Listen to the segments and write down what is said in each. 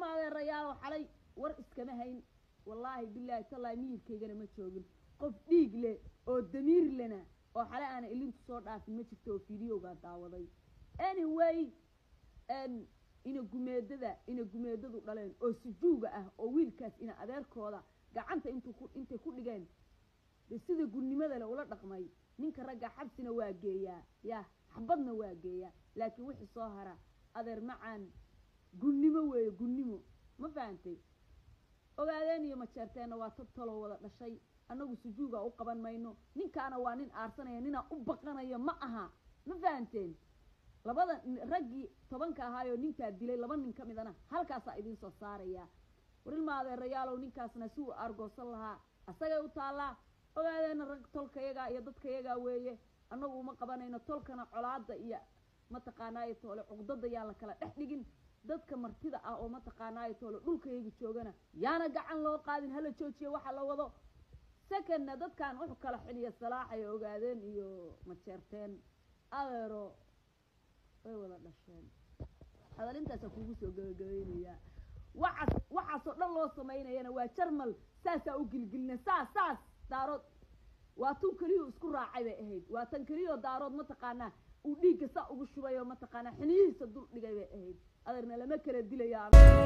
adeerayaalow xalay war iskama hayn wallaahi bilaahi tallaahi miyirkaygana ma joogin qof dhiig leh oo damiir lena oo xalay aana ilintu soo dhaafin ma jirto oo fideogaa daawaday anyway ina gumeedada ina gumeedadu dhaleen oo sujuuga ah oo wiilkaas ina adeerkooda gacanta intuu ku intay ku dhigeen de sida gurnimada le ula dhaqmay ninka ragga xabsina waa geeyaa ya xabadna waa geeyaa laakiin wixii soo hara adeer macaan gunnimo weeye gunnimo ma fahantay ogaadeen iyo majeerteenna waa tad taloo wada dhashay annagu sujuuga u qaban mayno ninkaana waa nin aarsanaya ninaa u baqanayo ma aha ma fahanteen labada raggii tobanka ahaayoo ninkaa dilay laba nin ka midana halkaasaa idiin soo saaraya warilma adeerayaalow ninkaasna si uu aargoosan lahaa asagay u taallaa ogaadeena rag tolkayagaa iyo dadkayagaa weeye annagu uma qabanayno tolkana colaada iyo mataqaanaayo toole cuqdada yaan la kala dhex dhigin dadka martida ah oo mataqaanaayo toole dhulkayaga joogana yaana gacan loo qaadin hala joojiya waxa la wado secondna dadkan wuxu kala xiliya salaaxay ogaadeen iyo majeerteen adeero way wada dhasheen hadalintaasa kugu soo gabagabaynayaa waxaas waxaasoo dhan loo samaynayana waa jarmal saasaa u gilgilina saas saas daarood waa tun keliyuu isku raacay bay ahayd waa tan keliyoo daarood mataqaanaa uu dhiigga saa ugu shubay oo mataqaanaa xiniyihiisa dul dhigay bay ahayd adeerna lama kala dilaya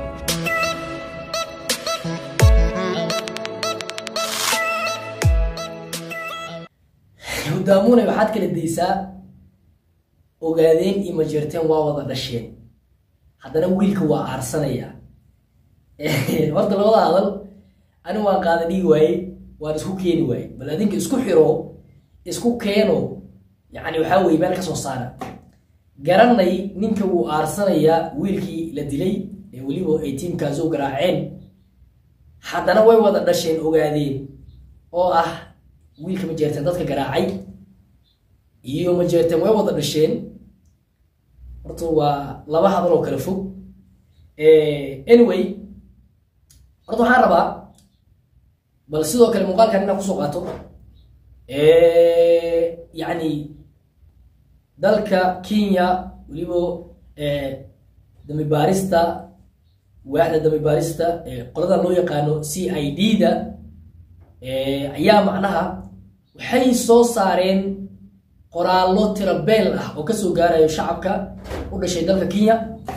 hudaamuune waxaad kala daysaa ogaadeen iyo majeerteen waa wada dhasheen haddana wiilka waa aarsanaya horta labada hadal ani waan qaada dhigi waaye waan isku keeni waaye bal adinka isku xiro isku keeno yani waxaa weye meel ka soo saara garanay ninka wuu aarsanayaa wiilkii la dilay ee weliba ay tiimkaasoo garaaceen haddana way wada dhasheen ogaadeen oo ah wiilka majeerteen dadka garaacay iyo majeerteen way wada dhasheen horta waa laba hadal oo kala fog anyway horta waxaan rabaa bal sidoo kale muuqaalkan inaan kusoo qaato yacni dalka kenya weliba dambi baarista waaxda dambi baarista qoladan loo yaqaano c i d da ayaa macnaha waxay soo saareen qoraallo tirabeel ah oo kasoo gaarayo shacabka u dhashay dalka kenya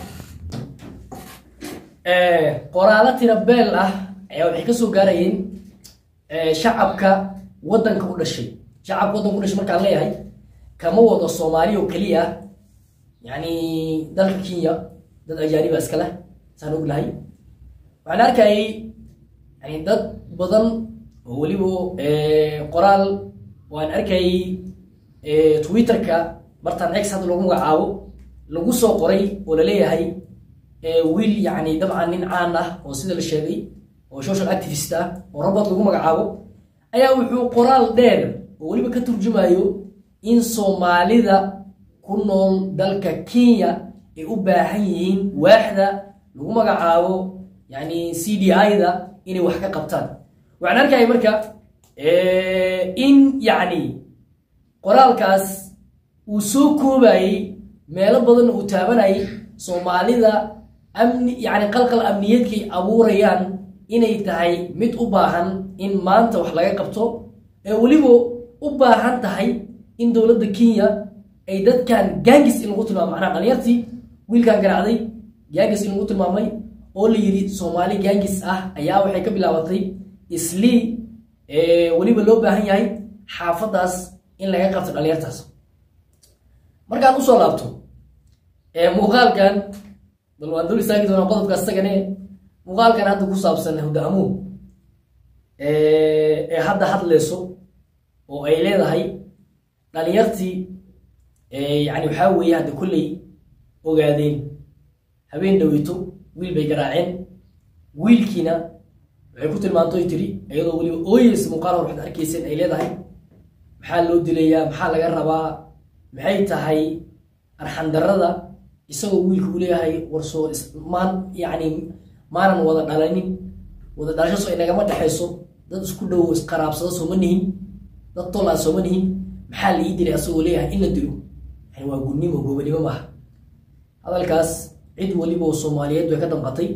qoraallo tirabeel ah ayaa waxay kasoo gaarayeen shacabka waddanka u dhashay shacabka waddanka u dhashay markaan leeyahay kama wado soomaali oo keliya yani dalka kenya dad ajaaniba iska leh saan og lahay waxaan arkayay yani dad badan oo weliba qoraal waan arkayay twitterka bartan x hadda lagu magacaabo lagu soo qoray oo laleeyahay wiil yani dabcan nin caan ah oo sida la sheegay oo social activist ah oo robot lagu magacaabo ayaa wuxuu qoraal dheer oo weliba ka turjumayo in soomaalida ku nool dalka kenya ay u baahan yihiin waaxda lagu magacaabo yani c d i da inay wax ka qabtaan waxaan arkaya marka in yani qoraalkaas uu soo koobayey meelo badanna uu taabanayay soomaalida amni yani qalqal amniyeedkay abuurayaan inay tahay mid u baahan in maanta wax laga qabto ee weliba u baahan tahay in dowladda kenya ay dadkan gangis in lagu tilmaamo macnaha dhalinyartii wiilkan garaacday gangis in lagu tilmaamay oo la yidhi soomaali gangis ah ayaa waxay ka bilaabatay islii weliba loo baahan yahay xaafadaas in laga qabto dhalinyartaas markaan usoo laabto muuqaalkan bal waan dul istaagi doonaa qodobka isagane muuqaalkan hadda ku saabsan hudaamuun ee hadda hadleyso oo ay leedahay dhalinyartii yani waxaa weeye hadda kolley ogaadeen habeen dhaweyto wiil bay garaaceen wiilkiina waxay ku tilmaantoy tiri iyadoo weliba ooyeysa muuqaal hor waxaad arkayseen ay leedahay maxaa loo dilayaa maxaa laga rabaa maxay tahay arxandarada isagoo wiilka uu leeyahay warsoo maan yani maanan wada dhalanin wada dhalashaso inagama dhexayso dad isku dhowo isqaraabsado sooma nihin dad tolaa sooma nihin maxaa la ii dilay asagoo leeyahay in la dilo yani waa gudnimo gobanimo maaha hadalkaas cid waliba oo soomaaliyeed way ka damqatay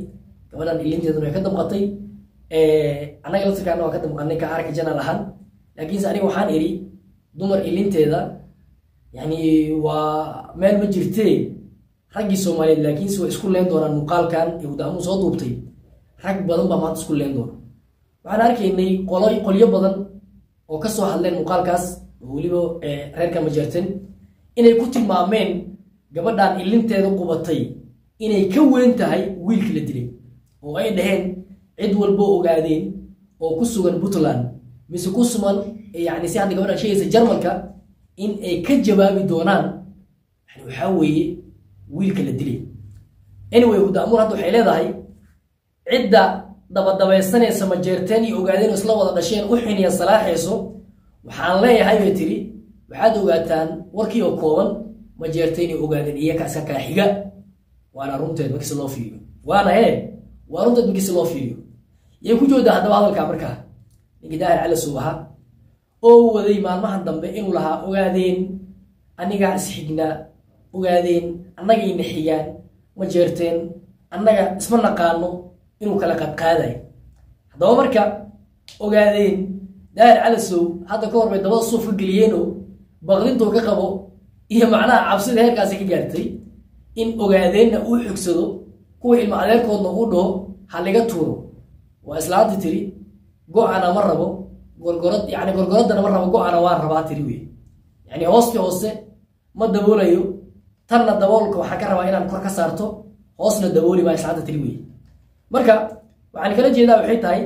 gabadhan ilinteeduna way ka damqatay annaga laftirkaana waa ka damqanay ka arka janal ahaan laakiinse aniga waxaan idhi dumar ilinteeda yani waa meel ma jirtee raggii soomaaliyeed laakiinse way isku leen doonaan muuqaalkan ee udaamu soo duubtay rag badan baa maanta isku leen doona waxaan arkaynay qolo qolyo badan oo kasoo hadleen muuqaalkaas oo weliba reerka majeerten inay ku tilmaameen gabadhan ilinteeda qubatay inay ka weyn tahay wiilkii la dilay oo ay dhaheen cid walbo ogaadeen oo ku sugan puntland mise ku suman yani si hadda gabadhan sheegaysa jarmalka in ay ka jawaabi doonaan yani waxaa weeye wiilka la dilay anyway hudaamuur hadda waxay leedahay cidda dabadabaysanaysa majeerteen iyo ogaadeen oo isla wada dhasheen u xiniya salaaxayso waxaan leeyahay bay tiri waxaad ogaataan warkii oo kooban majeerteen iyo ogaadeen iyaka iska kala xiga waana runteed markiisi loo fiiriyo waana he waa runteed markiisi loo fiiriyo yay ku joodaa haddaba hadalkaa markaa ninkii daahir cali suubaha oo waday maalmahan dambe inuu lahaa ogaadeen anigaa isxignaa ogaadeen annagayna xigaan ma jeerteen annaga isma naqaano inuu kala qadqaadayo haddaba marka ogaadeen daahir calasow hadda ka hor bay dabada suuf ka geliyeenoo baqdintuu ka qabo iyo macnaha cabsida heerkaasi ka gaartay in ogaadeenna uu xogsado kuwa ilma adeerkoodna uu dhaho ha liga tuuro waa islaanta tiri go-ana ma rabo gorgorad yani gorgoradana ma rabo go-ana waan rabaa tiri wey yani hoosti hoose ma daboolayo tanna daboolka waxaan ka rabaa inaan kor ka saarto hoosna dabooli maa islaanta tiri wey marka waxaan kala jeedaa waxay tahay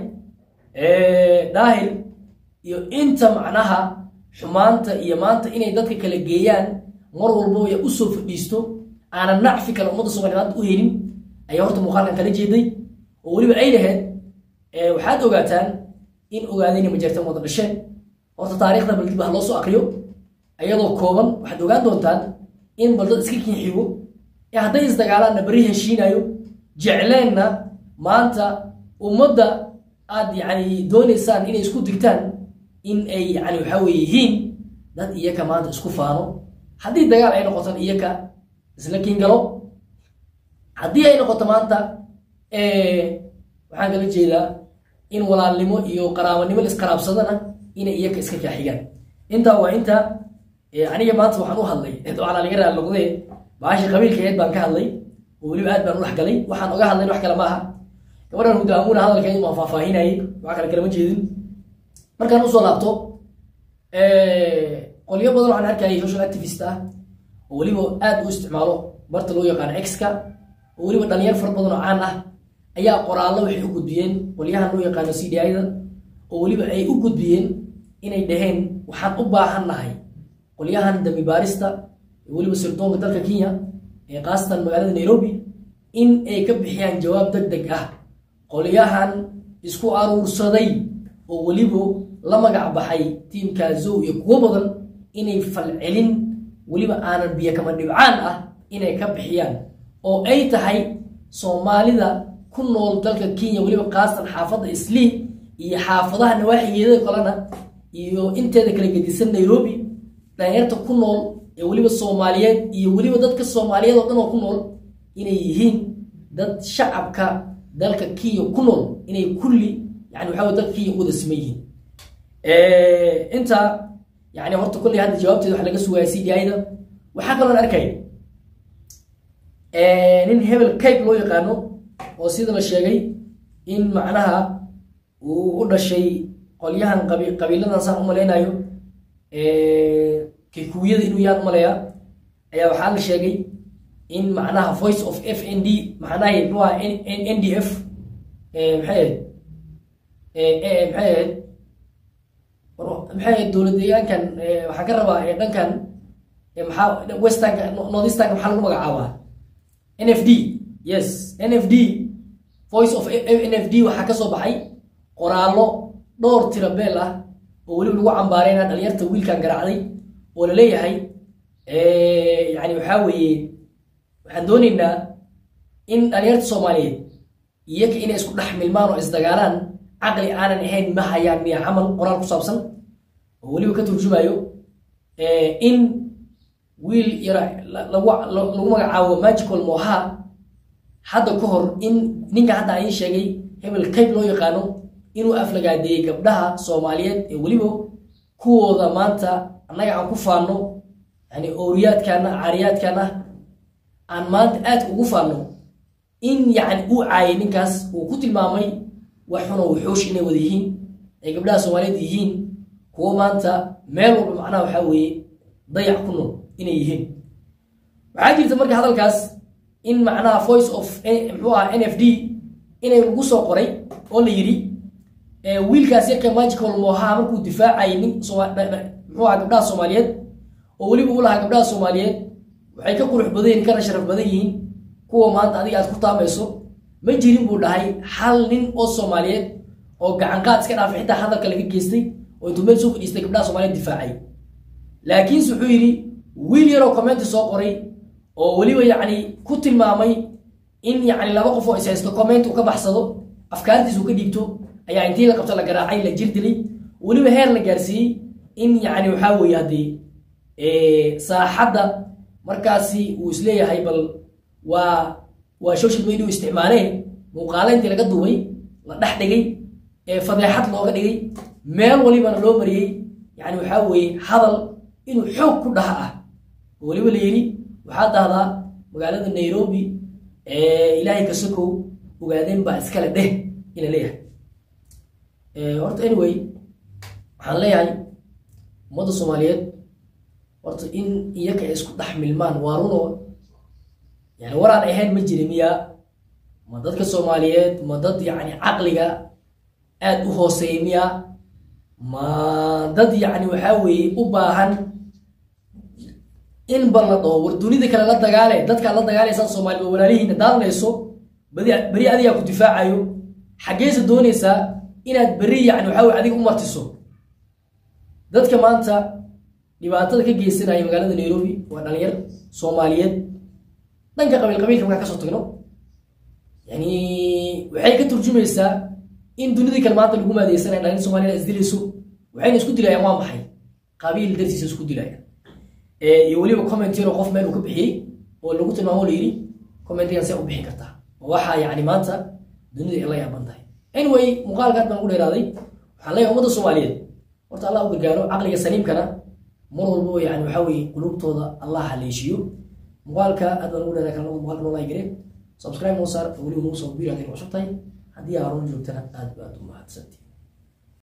daahir iyo inta macnaha xumaanta iyo maanta inay dadka kala geeyaan mar walbo ya usoo fadhiisto aanan nacfi kale ummadda soomaliya maanta u helin ayaa horta muuqaalkan kala jeeday oo weliba ay laheyd waxaad ogaataan in ogaadayna majeertan wada dhasheen horta taarikhda bal dib ha loo soo akriyo ayadoo kooban waxaad ogaan doontaan in baldad iska kinxigo ee hadday isdagaalaanna beri heshiinayo jecleenna maanta ummadda aad yani doonaysaan inay isku digtaan in ay yani waxaa weye yihiin dad iyaka maanta isku faano haddii dagaal ay noqotan iyaka isla kiingalo haddii ay noqoto maanta waxaan kala jeedaa in walaalnimo iyo qaraabanimo laisqaraabsadana inay iyaka iska kaaxigaan intaa waa inta aniga maanta waxaan u hadlay waxaana laga raali noqdee baasha qabiilkeed baan ka hadlay oo weliba aad baan u dhexgalay waxaan oga hadlayn wax kale ma aha gabadhan hudaamuuna hadalkeedu waan faahfaahinayay wax kale kalama jeedin markaan usoo laabto qolyo badan waxaan arkayay social activist ah oo weliba aad u isticmaalo barta loo yaqaano exka oo weliba dhalinyar fara badan oo caan ah ayaa qoraallo waxay u gudbiyeen qolyahan loo yaqaano c d i-da oo weliba ay u gudbiyeen inay dhaheen waxaan u baahan nahay qolyahan dambi baarista weliba sirdoonka dalka kenya ee khaasatan magaalada nairobi in ay ka bixiyaan jawaab deg deg ah qolyahan isku aruursaday oo weliba la magac baxay tiimka zow iyo kuwo badan inay falcelin weliba aanan biyo kama dhibcaan ah inay ka bixiyaan oo ay tahay soomaalida ku nool dalka kenya weliba khaasatan xaafadda islii iyo xaafadaha nawaaxigeeda kalena iyo inteeda kala gedisan nairobi dhalinyarta ku nool ee weliba soomaaliyeed iyo weliba dadka soomaaliyeed oo dhan oo ku nool inay yihiin dad shacabka dalka kenya ku nool inay kulli yani waxa wey dalka kenya u wada siman yihiin inta yani horta kolley hadda jawaabteeda waxa laga sugaya c d i-da waxaa kaloon arkay nin hebel cape loo yaqaano oo sida la sheegay in macnaha uu u dhashay qolyahan qabi qabiiladan saan u malaynayo kikuuyada inuu yaan umaleeyaa ayaa waxaa la sheegay in macnaha voice of f n d macnaha mxua n d f maxay ahayd maxay ahayd maxay ahayd dowlad deegaankan waxaan ka rabaa dhankan maxaa westernka northeasternka maxaa lagu magacaabaa n f d yes n f d voice of n f d waxaa kasoo baxay qoraallo dhowr tira beel ah oo weliba lagu cambaarayna dhalinyarta wiilkan garaacday oo la leeyahay yani waxaa weeye waxaan doonaynaa in dhalinyarta soomaaliyeed iyaga inay isku dhex milmaan oo isdagaalaan caqli aanan ahayn ma hayaan miya camal qoraal ku saabsan oo weliba ka turjumayo in wiil yara lagu lagu magacaabo magical moha hadda ka hor in ninka hadda aan ii sheegay hebel kayb loo yaqaano inuu aflagaadeeyey gabdhaha soomaaliyeed ee weliba kuwooda maanta annaga aan ku faanno yani ooriyaadkaana caariyaadkaana aan maanta aad ugu faanno in yacni uu caayay ninkaas uu ku tilmaamay wax xunoo wuxuush inay wada yihiin ay gabdhaha soomaaliyeed yihiin kuwo maanta meel walba macnaha waxaa weeye dayac ku nool inay yihiin waxaa jirta marka hadalkaas in macnaha voice of muxuu aha n f d inay lagu soo qoray oo la yidhi wiilkaas yarka magical moha markuu difaacayay nin muxuu aha gabdhaha soomaaliyeed oo weliba u lahaa gabdhaha soomaaliyeed waxay ka qurux badan yihin kana sharaf badan yihiin kuwa maanta adiga aad ku taamayso ma jirin buu dhahay hal nin oo soomaaliyeed oo gacanqaad iska dhaafay xitaa hadalka laga geystay oo intuu meel soo fadhiistay gabdhaha soomaaliyeed difaacay laakiinse wuxuu yidhi wiil yaroo commenti soo qoray oo weliba yacni ku tilmaamay in yacni laba qof oo is haysto comment uu ka baxsado afkaartiis uu ka dhiibto ayaa intii la qabto la garaacay la jir dilay weliba heer la gaarsiiyey in yacni waxaa weeye haddii saaxadda markaasi uu isleeyahay bal waa waa social media u isticmaalee muuqaale intii laga duubay la dhex dhigay ee fadeexad looga dhigay meel walibana loo mariyey yani waxaa weeye hadal inuu xoog ku dhaha ah oo weliba la yidhi waxaad dhahdaa magaalada nairobi ilaahay ka sokow ogaadeen baa iskale dheh ina leeyahay horta anyway waxaan leeyahay ummadda soomaaliyeed horta in iyaka ay isku dhex milmaan waa runoo yani waraan ahayn ma jiri miya ma dadka soomaaliyeed ma dad yacni caqliga aada u hooseeya miya ma dad yacni waxaa weeye u baahan in bal la dhaho war dunida kale la dagaale dadkaad la dagaalaysaan soomaaliya oo walaalihiina daadanayso badi beri adigaa ku difaacayo xaggeesa doonaysaa inaad beri yacni waxaa weye adiga u martiso dadka maanta dhibaatada ka geysanaya magaalada nairobi waa dhalinyar soomaaliyeed dhanka qabiil qabiilka markaan kasoo tagno yani waxay ka turjumaysaa in dunidii kale maanta lagu maadeysanaya dhalin soomaaliyad isdilayso waxayna isku dilayaan waa maxay qabiil dartiisa isku dilayaan iyo weliba comment yaroo qof meel uu ka bixiyey oo lagu tilmaamo la yidhi commentigan see u bixin kartaa oo waxaa yani maanta dunida ay la yaaban tahay anyway muuqaalkaad baan ugu dheeraaday waxaan leeyahay ummadda soomaaliyeed horta allah u gargaaro caqliga saliimkana mar walbo yani waxaa weeye qulubtooda allah haleeshiyo muuqaalka aad baan ugu dheeraa kalnada muuqaalka noo laygare subscribe noo saar weliba nuu soo biir hadday cusub tahay haddii aaroon joogtana aad baad u mahadsanti